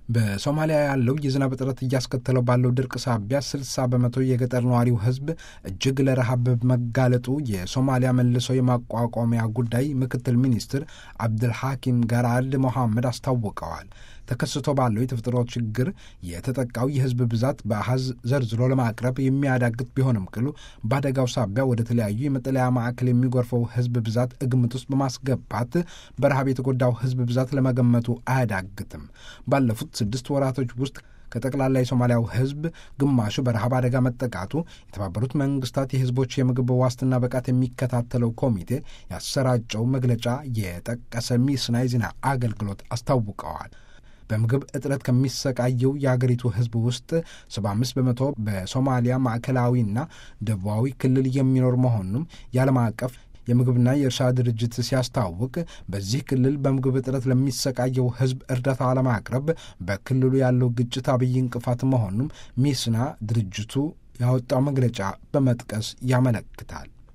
በሶማሊያ ያለው የዝናብ እጥረት እያስከተለው ባለው ድርቅ ሳቢያ 60 በመቶ የገጠር ነዋሪው ሕዝብ እጅግ ለረሃብ መጋለጡ የሶማሊያ መልሶ የማቋቋሚያ ጉዳይ ምክትል ሚኒስትር አብድልሐኪም ገራድ ሞሐመድ አስታውቀዋል። ተከስቶ ባለው የተፈጥሮ ችግር የተጠቃው የሕዝብ ብዛት በአሃዝ ዘርዝሮ ለማቅረብ የሚያዳግት ቢሆንም ቅሉ በአደጋው ሳቢያ ወደ ተለያዩ የመጠለያ ማዕከል የሚጎርፈው ሕዝብ ብዛት ግምት ውስጥ በማስገባት በረሃብ የተጎዳው ሕዝብ ብዛት ለመገመቱ አያዳግትም። ባለፉት ስድስት ወራቶች ውስጥ ከጠቅላላ የሶማሊያው ሕዝብ ግማሹ በረሃብ አደጋ መጠቃቱ የተባበሩት መንግስታት የሕዝቦች የምግብ ዋስትና ብቃት የሚከታተለው ኮሚቴ ያሰራጨው መግለጫ የጠቀሰ ሚስና የዜና አገልግሎት አስታውቀዋል። በምግብ እጥረት ከሚሰቃየው የአገሪቱ ሕዝብ ውስጥ 75 በመቶ በሶማሊያ ማዕከላዊና ደቡባዊ ክልል የሚኖር መሆኑም የዓለም አቀፍ የምግብና የእርሻ ድርጅት ሲያስታውቅ በዚህ ክልል በምግብ እጥረት ለሚሰቃየው ሕዝብ እርዳታ ለማቅረብ በክልሉ ያለው ግጭት አብይ እንቅፋት መሆኑም ሚስና ድርጅቱ ያወጣው መግለጫ በመጥቀስ ያመለክታል።